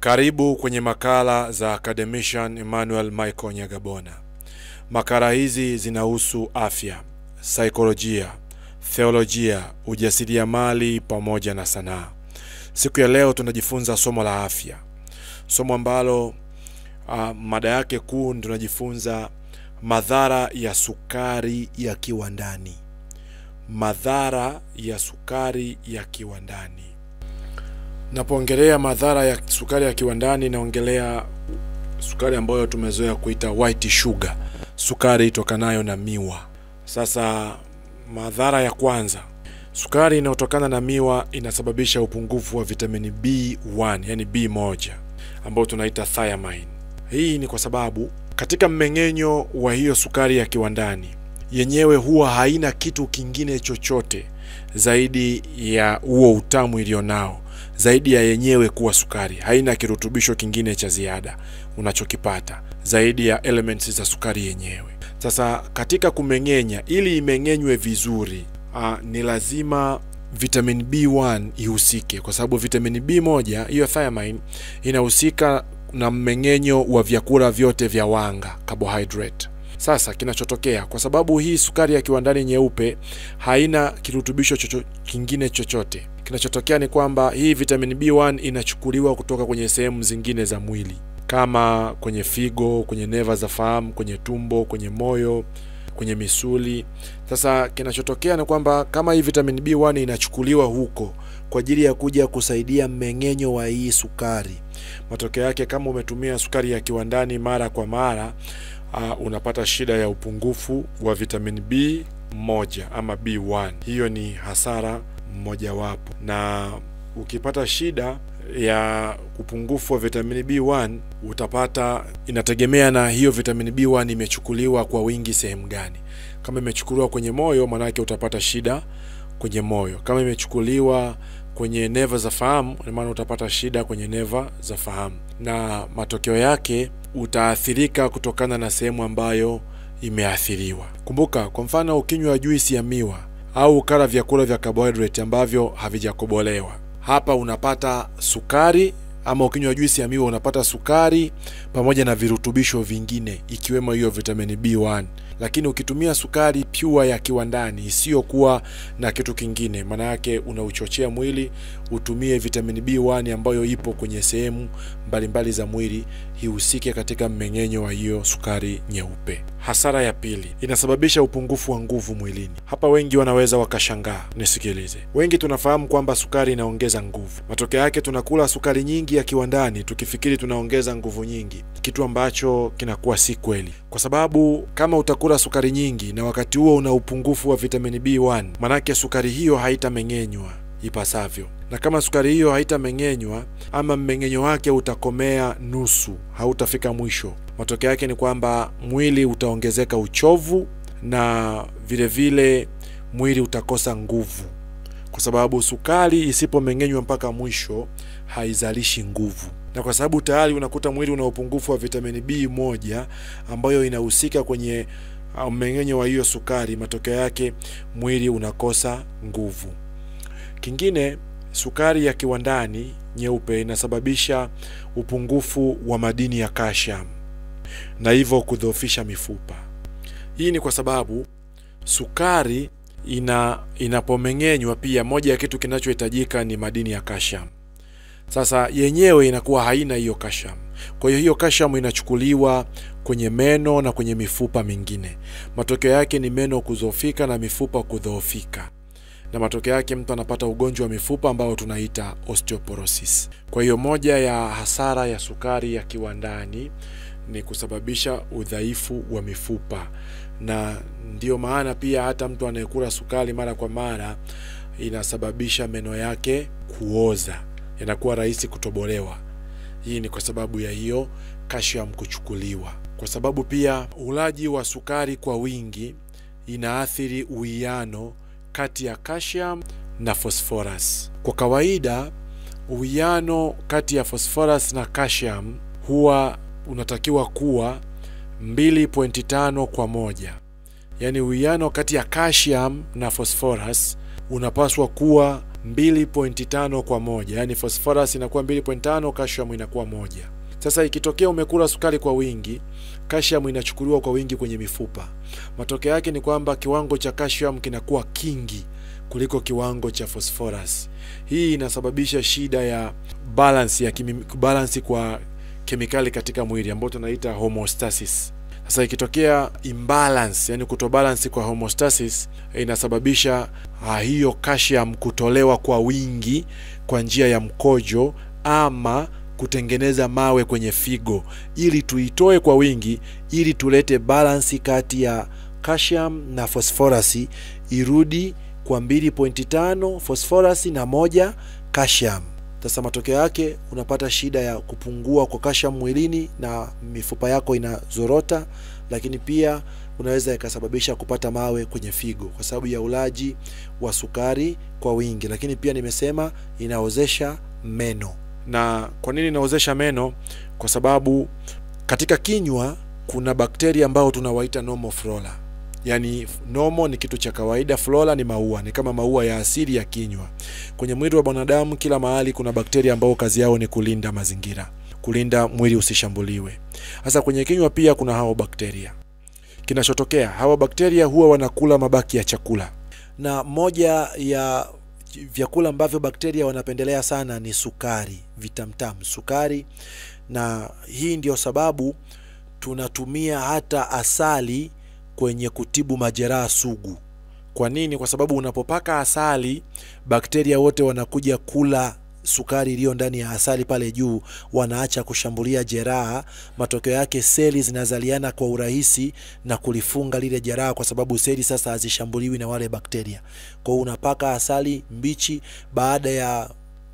Karibu kwenye makala za Academician Emmanuel Michael Nyagabona. Makala hizi zinahusu afya, saikolojia, theolojia, ujasiriamali pamoja na sanaa. Siku ya leo tunajifunza somo la afya, somo ambalo uh, mada yake kuu tunajifunza madhara ya sukari ya kiwandani. Madhara ya sukari ya kiwandani. Napoongelea madhara ya sukari ya kiwandani, naongelea sukari ambayo tumezoea kuita white sugar, sukari itokanayo na miwa. Sasa madhara ya kwanza, sukari inayotokana na miwa inasababisha upungufu wa vitamini B1, yani B1 ambayo tunaita thiamine. Hii ni kwa sababu katika mmeng'enyo wa hiyo sukari ya kiwandani yenyewe huwa haina kitu kingine chochote zaidi ya huo utamu ilionao zaidi ya yenyewe kuwa sukari. Haina kirutubisho kingine cha ziada unachokipata zaidi ya elements za sukari yenyewe. Sasa katika kumeng'enya, ili imeng'enywe vizuri, aa, ni lazima vitamin B1 ihusike, kwa sababu vitamin B1 hiyo thiamine inahusika na mmeng'enyo wa vyakula vyote vya wanga carbohydrate. Sasa kinachotokea kwa sababu hii sukari ya kiwandani nyeupe haina kirutubisho chocho, kingine chochote, kinachotokea ni kwamba hii vitamin B1 inachukuliwa kutoka kwenye sehemu zingine za mwili kama kwenye figo, kwenye neva za fahamu, kwenye tumbo, kwenye moyo, kwenye misuli. Sasa kinachotokea ni kwamba kama hii vitamin B1 inachukuliwa huko kwa ajili ya kuja kusaidia mmeng'enyo wa hii sukari, matokeo yake kama umetumia sukari ya kiwandani mara kwa mara Uh, unapata shida ya upungufu wa vitamin B moja ama B1. Hiyo ni hasara mmojawapo, na ukipata shida ya upungufu wa vitamini B1 utapata, inategemea na hiyo vitamini B1 imechukuliwa kwa wingi sehemu gani. Kama imechukuliwa kwenye moyo, maanake utapata shida kwenye moyo. Kama imechukuliwa kwenye neva za fahamu, maana utapata shida kwenye neva za fahamu, na matokeo yake utaathirika kutokana na sehemu ambayo imeathiriwa. Kumbuka, kwa mfano, ukinywa juisi ya miwa au ukala vyakula vya carbohydrate ambavyo havijakobolewa, hapa unapata sukari, ama ukinywa juisi ya miwa unapata sukari pamoja na virutubisho vingine ikiwemo hiyo vitamini B1 lakini ukitumia sukari pure ya kiwandani isiyokuwa na kitu kingine, maana yake unauchochea mwili utumie vitamini B1 ambayo ipo kwenye sehemu mbalimbali za mwili ihusike katika mmeng'enyo wa hiyo sukari nyeupe. Hasara ya pili, inasababisha upungufu wa nguvu mwilini. Hapa wengi wanaweza wakashangaa, nisikilize. Wengi tunafahamu kwamba sukari inaongeza nguvu. Matokeo yake tunakula sukari nyingi ya kiwandani tukifikiri tunaongeza nguvu nyingi, kitu ambacho kinakuwa si kweli, kwa sababu kama utakula sukari nyingi na wakati huo una upungufu wa vitamini B1, manake sukari hiyo haitameng'enywa ipasavyo, na kama sukari hiyo haitameng'enywa ama mmeng'enyo wake utakomea nusu, hautafika mwisho, matokeo yake ni kwamba mwili utaongezeka uchovu na vile vile mwili utakosa nguvu, kwa sababu sukari isipomeng'enywa mpaka mwisho haizalishi nguvu na kwa sababu tayari unakuta mwili una upungufu wa vitamini B1 ambayo inahusika kwenye mmeng'enyo wa hiyo sukari, matokeo yake mwili unakosa nguvu. Kingine, sukari ya kiwandani nyeupe inasababisha upungufu wa madini ya calcium na hivyo kudhoofisha mifupa. Hii ni kwa sababu sukari ina inapomeng'enywa, pia moja ya kitu kinachohitajika ni madini ya calcium. Sasa yenyewe inakuwa haina hiyo calcium. Kwa hiyo hiyo calcium inachukuliwa kwenye meno na kwenye mifupa mingine. Matokeo yake ni meno kudhoofika na mifupa kudhoofika, na matokeo yake mtu anapata ugonjwa wa mifupa ambao tunaita osteoporosis. Kwa hiyo moja ya hasara ya sukari ya kiwandani ni kusababisha udhaifu wa mifupa, na ndiyo maana pia hata mtu anayekula sukari mara kwa mara inasababisha meno yake kuoza yanakuwa rahisi kutobolewa. Hii ni kwa sababu ya hiyo calcium kuchukuliwa, kwa sababu pia ulaji wa sukari kwa wingi inaathiri uwiano kati ya calcium na phosphorus. Kwa kawaida uwiano kati ya phosphorus na calcium huwa unatakiwa kuwa 2.5 kwa moja, yaani uwiano kati ya calcium na phosphorus unapaswa kuwa 2.5 kwa moja, yaani phosphorus inakuwa 2.5, calcium inakuwa moja. Sasa ikitokea umekula sukari kwa wingi, calcium inachukuliwa kwa wingi kwenye mifupa. Matokeo yake ni kwamba kiwango cha calcium kinakuwa kingi kuliko kiwango cha phosphorus. Hii inasababisha shida ya balance ya kimi, balance kwa kemikali katika mwili ambayo tunaita homeostasis. Sasa ikitokea imbalance, yani kutobalance kwa homeostasis, inasababisha ah, hiyo calcium kutolewa kwa wingi kwa njia ya mkojo ama kutengeneza mawe kwenye figo, ili tuitoe kwa wingi, ili tulete balance kati ya calcium na phosphorus irudi kwa 2.5 phosphorus na moja calcium. Sasa matokeo yake unapata shida ya kupungua kwa calcium mwilini na mifupa yako inazorota, lakini pia unaweza ikasababisha kupata mawe kwenye figo kwa sababu ya ulaji wa sukari kwa wingi. Lakini pia nimesema inaozesha meno. Na kwa nini inaozesha meno? Kwa sababu katika kinywa kuna bakteria ambao tunawaita normal flora. Yaani normal ni kitu cha kawaida, flora ni maua, ni kama maua ya asili ya kinywa. Kwenye mwili wa binadamu kila mahali kuna bakteria ambao kazi yao ni kulinda mazingira, kulinda mwili usishambuliwe. Sasa kwenye kinywa pia kuna hao bakteria. Kinachotokea, hawa bakteria huwa wanakula mabaki ya chakula, na moja ya vyakula ambavyo bakteria wanapendelea sana ni sukari, vitamtamu, sukari, na hii ndio sababu tunatumia hata asali kwenye kutibu majeraha sugu. Kwa nini? Kwa sababu unapopaka asali, bakteria wote wanakuja kula sukari iliyo ndani ya asali pale juu, wanaacha kushambulia jeraha. Matokeo yake seli zinazaliana kwa urahisi na kulifunga lile jeraha, kwa sababu seli sasa hazishambuliwi na wale bakteria. Kwa hiyo unapaka asali mbichi, baada ya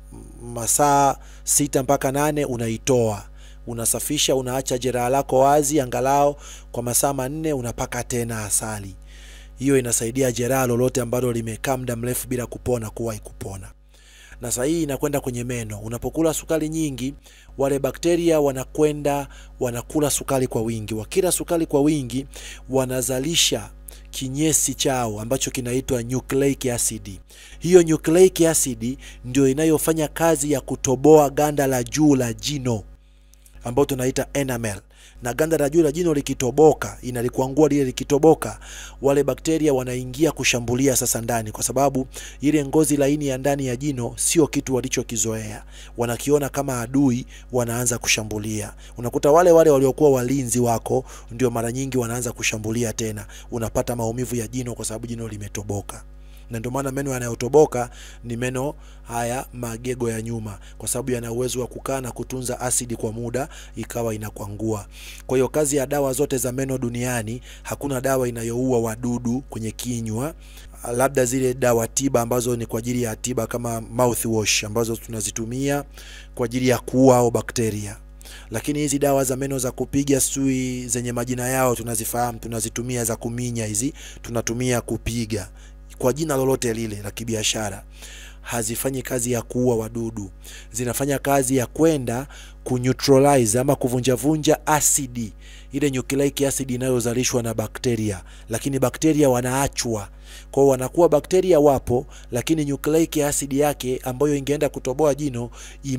masaa sita mpaka nane unaitoa unasafisha, unaacha jeraha lako wazi angalau kwa masaa manne, unapaka tena asali. Hiyo inasaidia jeraha lolote ambalo limekaa muda mrefu bila kupona kuwahi kupona. Na saa hii inakwenda kwenye meno. Unapokula sukari nyingi, wale bakteria wanakwenda wanakula sukari kwa wingi. Wakila sukari kwa wingi, wanazalisha kinyesi chao ambacho kinaitwa nucleic acid. Hiyo nucleic acid ndio inayofanya kazi ya kutoboa ganda la juu la jino ambao tunaita enamel na ganda la juu la jino likitoboka, inalikuangua lile likitoboka, wale bakteria wanaingia kushambulia sasa ndani, kwa sababu ile ngozi laini ya ndani ya jino sio kitu walichokizoea, wanakiona kama adui, wanaanza kushambulia. Unakuta wale wale waliokuwa walinzi wako ndio mara nyingi wanaanza kushambulia tena, unapata maumivu ya jino kwa sababu jino limetoboka na ndio maana meno yanayotoboka ni meno haya magego ya nyuma, kwa sababu yana uwezo wa kukaa na kutunza asidi kwa muda ikawa inakwangua. Kwa hiyo kazi ya dawa zote za meno duniani, hakuna dawa inayoua wadudu kwenye kinywa, labda zile dawa tiba ambazo ni kwa ajili ya tiba kama mouthwash ambazo tunazitumia kwa ajili ya kuua au bakteria lakini hizi dawa za meno za kupiga sui zenye majina yao tunazifahamu, tunazitumia za kuminya, hizi tunatumia kupiga kwa jina lolote lile la kibiashara, hazifanyi kazi ya kuua wadudu, zinafanya kazi ya kwenda kuneutralize ama kuvunjavunja asidi, ile nucleic acid inayozalishwa na bakteria, lakini bakteria wanaachwa kwao, wanakuwa bakteria wapo, lakini nucleic acid yake ambayo ingeenda kutoboa jino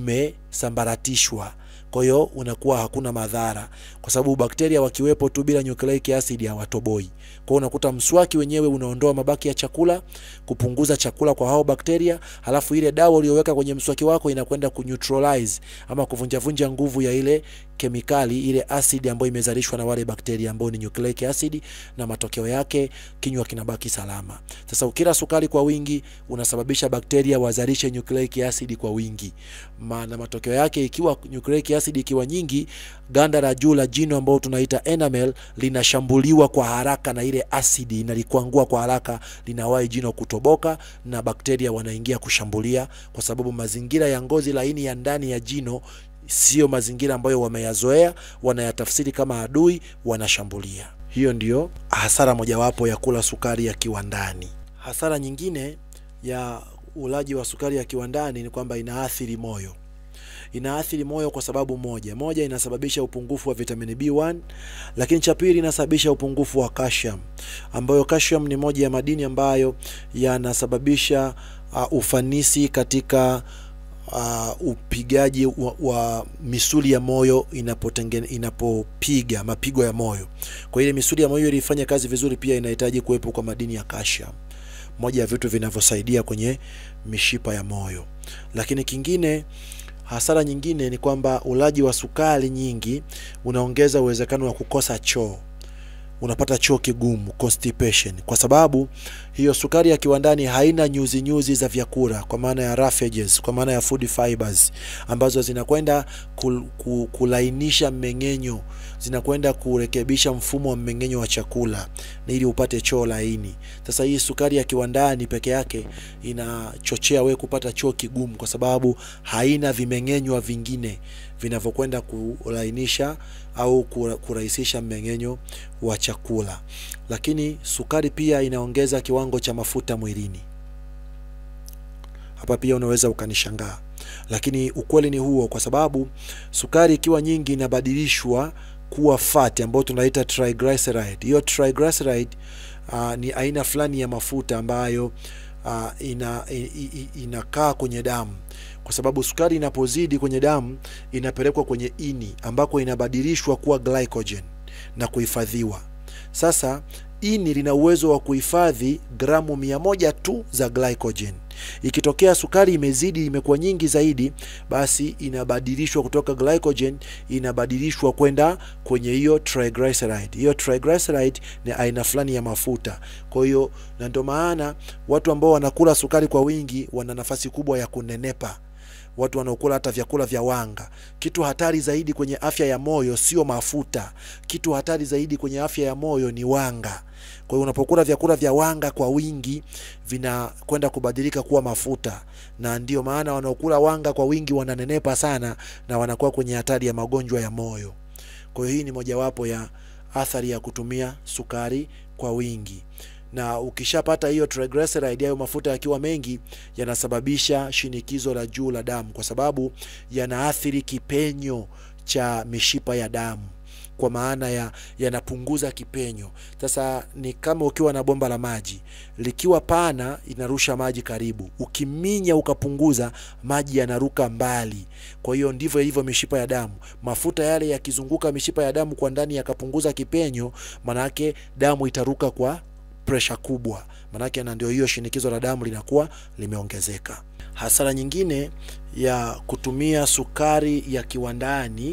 imesambaratishwa kwa hiyo unakuwa hakuna madhara, kwa sababu bakteria wakiwepo tu bila nucleic acid hawatoboi. Kwa hiyo unakuta mswaki wenyewe unaondoa mabaki ya chakula, kupunguza chakula kwa hao bakteria, halafu ile dawa uliyoweka kwenye mswaki wako inakwenda kuneutralize ama kuvunjavunja nguvu ya ile kemikali, ile asidi ambayo imezalishwa na wale bakteria ambao ni nucleic acid, na matokeo yake kinywa kinabaki salama. Sasa ukila sukari kwa wingi unasababisha bakteria wazalishe nucleic acid kwa wingi, na matokeo yake ikiwa nucleic acid ikiwa nyingi, ganda la juu la jino ambao tunaita enamel linashambuliwa kwa haraka na ile asidi, inalikwangua kwa haraka, linawahi jino kutoboka na bakteria wanaingia kushambulia, kwa sababu mazingira ya ngozi laini ya ndani ya jino sio mazingira ambayo wameyazoea, wanayatafsiri kama adui, wanashambulia. Hiyo ndiyo hasara mojawapo ya kula sukari ya kiwandani. Hasara nyingine ya ulaji wa sukari ya kiwandani ni kwamba inaathiri moyo inaathiri moyo kwa sababu moja moja, inasababisha upungufu wa vitamini B1, lakini cha pili inasababisha upungufu wa calcium, ambayo calcium ni moja ya madini ambayo yanasababisha uh, ufanisi katika uh, upigaji wa, wa misuli ya moyo inapotengene, inapopiga mapigo ya moyo. Kwa ile misuli ya moyo ili ifanye kazi vizuri, pia inahitaji kuwepo kwa madini ya calcium, moja ya vitu vinavyosaidia kwenye mishipa ya moyo. Lakini kingine hasara nyingine ni kwamba ulaji wa sukari nyingi unaongeza uwezekano wa kukosa choo unapata choo kigumu constipation, kwa sababu hiyo sukari ya kiwandani haina nyuzi nyuzi za vyakula, kwa maana ya raffages, kwa maana ya food fibers ambazo zinakwenda kul, kul, kulainisha mmeng'enyo, zinakwenda kurekebisha mfumo wa mmeng'enyo wa chakula na ili upate choo laini. Sasa hii sukari ya kiwandani peke yake inachochea we kupata choo kigumu, kwa sababu haina vimeng'enywa vingine vinavyokwenda kulainisha au kurahisisha mmeng'enyo wa chakula. Lakini sukari pia inaongeza kiwango cha mafuta mwilini. Hapa pia unaweza ukanishangaa, lakini ukweli ni huo, kwa sababu sukari ikiwa nyingi inabadilishwa kuwa fat ambayo tunaita triglyceride. Hiyo triglyceride uh, ni aina fulani ya mafuta ambayo uh, ina, inakaa kwenye damu kwa sababu sukari inapozidi kwenye damu inapelekwa kwenye ini ambako inabadilishwa kuwa glycogen na kuhifadhiwa. Sasa ini lina uwezo wa kuhifadhi gramu mia moja tu za glycogen. Ikitokea sukari imezidi, imekuwa nyingi zaidi, basi inabadilishwa kutoka glycogen, inabadilishwa kwenda kwenye hiyo triglyceride. Hiyo triglyceride ni aina fulani ya mafuta. Kwa hiyo, na ndio maana watu ambao wanakula sukari kwa wingi wana nafasi kubwa ya kunenepa watu wanaokula hata vyakula vya wanga. Kitu hatari zaidi kwenye afya ya moyo sio mafuta. Kitu hatari zaidi kwenye afya ya moyo ni wanga. Kwa hiyo unapokula vyakula vya wanga kwa wingi, vinakwenda kubadilika kuwa mafuta, na ndiyo maana wanaokula wanga kwa wingi wananenepa sana na wanakuwa kwenye hatari ya magonjwa ya moyo. Kwa hiyo hii ni mojawapo ya athari ya kutumia sukari kwa wingi na ukishapata hiyo triglyceride, hayo mafuta yakiwa mengi yanasababisha shinikizo la juu la damu, kwa sababu yanaathiri kipenyo cha mishipa ya damu, kwa maana ya yanapunguza kipenyo. Sasa ni kama ukiwa na bomba la maji likiwa pana, inarusha maji karibu, ukiminya ukapunguza, maji yanaruka mbali. Kwa hiyo ndivyo ilivyo mishipa ya damu. Mafuta yale yakizunguka mishipa ya damu kwa ndani yakapunguza kipenyo, manake damu itaruka kwa presha kubwa, manake na ndio hiyo shinikizo la damu linakuwa limeongezeka. Hasara nyingine ya kutumia sukari ya kiwandani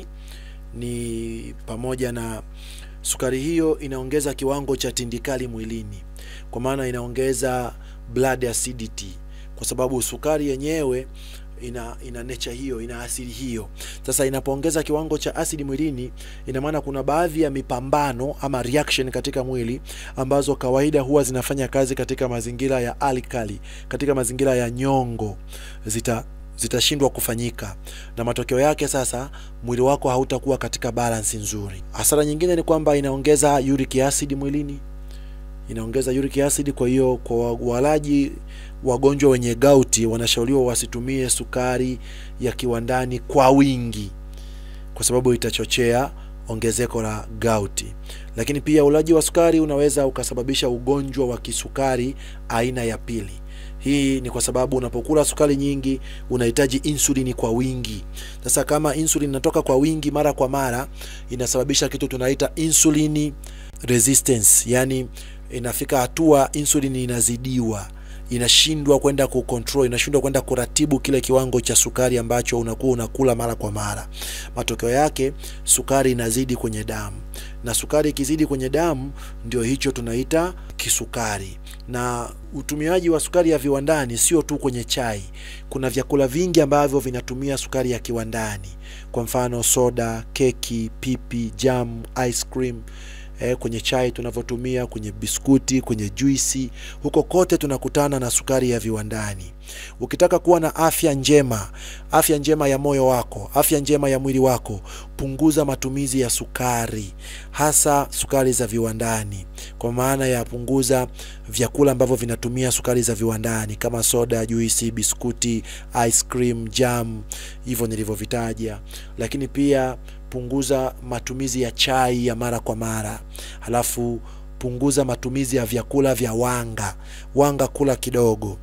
ni pamoja na sukari hiyo inaongeza kiwango cha tindikali mwilini, kwa maana inaongeza blood acidity, kwa sababu sukari yenyewe ina ina nature hiyo, ina asili hiyo. Sasa inapoongeza kiwango cha asidi mwilini, ina maana kuna baadhi ya mipambano ama reaction katika mwili ambazo kawaida huwa zinafanya kazi katika mazingira ya alkali, katika mazingira ya nyongo, zita zitashindwa kufanyika na matokeo yake sasa mwili wako hautakuwa katika balance nzuri. Hasara nyingine ni kwamba inaongeza uric acid mwilini, inaongeza uric acid. Kwa hiyo kwa walaji wagonjwa wenye gauti wanashauriwa wasitumie sukari ya kiwandani kwa wingi, kwa sababu itachochea ongezeko la gauti. Lakini pia ulaji wa sukari unaweza ukasababisha ugonjwa wa kisukari aina ya pili. Hii ni kwa sababu unapokula sukari nyingi unahitaji insulini kwa wingi. Sasa kama insulin inatoka kwa wingi mara kwa mara, inasababisha kitu tunaita insulin resistance, yani inafika hatua insulin inazidiwa inashindwa kwenda kucontrol, inashindwa kwenda kuratibu kile kiwango cha sukari ambacho unakuwa unakula mara kwa mara. Matokeo yake sukari inazidi kwenye damu, na sukari ikizidi kwenye damu ndio hicho tunaita kisukari. Na utumiaji wa sukari ya viwandani sio tu kwenye chai. Kuna vyakula vingi ambavyo vinatumia sukari ya kiwandani, kwa mfano soda, keki, pipi, jam, ice cream Eh, kwenye chai tunavyotumia, kwenye biskuti, kwenye juisi, huko kote tunakutana na sukari ya viwandani. Ukitaka kuwa na afya njema, afya njema ya moyo wako, afya njema ya mwili wako, punguza matumizi ya sukari, hasa sukari za viwandani, kwa maana ya punguza vyakula ambavyo vinatumia sukari za viwandani kama soda, juisi, biskuti, ice cream, jam, hivyo nilivyovitaja, lakini pia punguza matumizi ya chai ya mara kwa mara, halafu punguza matumizi ya vyakula vya wanga. Wanga kula kidogo,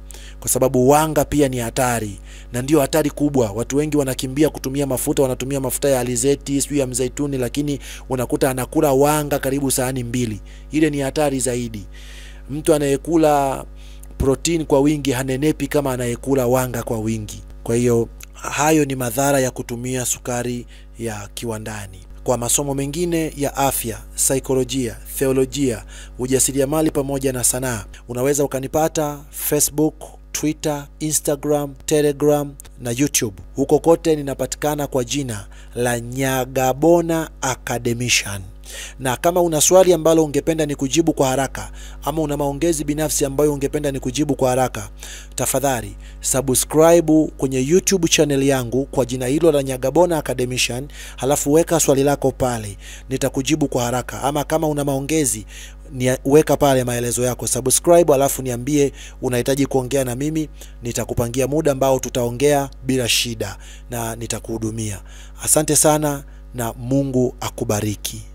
kwa sababu wanga pia ni hatari na ndio hatari kubwa. Watu wengi wanakimbia kutumia mafuta, wanatumia mafuta ya alizeti sijui ya mzaituni, lakini unakuta anakula wanga karibu sahani mbili. Ile ni hatari zaidi. Mtu anayekula protein kwa wingi hanenepi kama anayekula wanga kwa wingi. Kwa hiyo hayo ni madhara ya kutumia sukari ya kiwandani. Kwa masomo mengine ya afya, saikolojia, theolojia, ujasiriamali pamoja na sanaa, unaweza ukanipata Facebook, Twitter, Instagram, Telegram na YouTube. Huko kote ninapatikana kwa jina la Nyagabona Academician. Na kama una swali ambalo ungependa ni kujibu kwa haraka ama una maongezi binafsi ambayo ungependa ni kujibu kwa haraka, tafadhali subscribe kwenye YouTube channel yangu kwa jina hilo la Nyagabona Academician, halafu weka swali lako pale, nitakujibu kwa haraka. Ama kama una maongezi ni weka pale maelezo yako, subscribe, alafu niambie unahitaji kuongea na mimi, nitakupangia muda ambao tutaongea bila shida na nitakuhudumia. Asante sana na Mungu akubariki.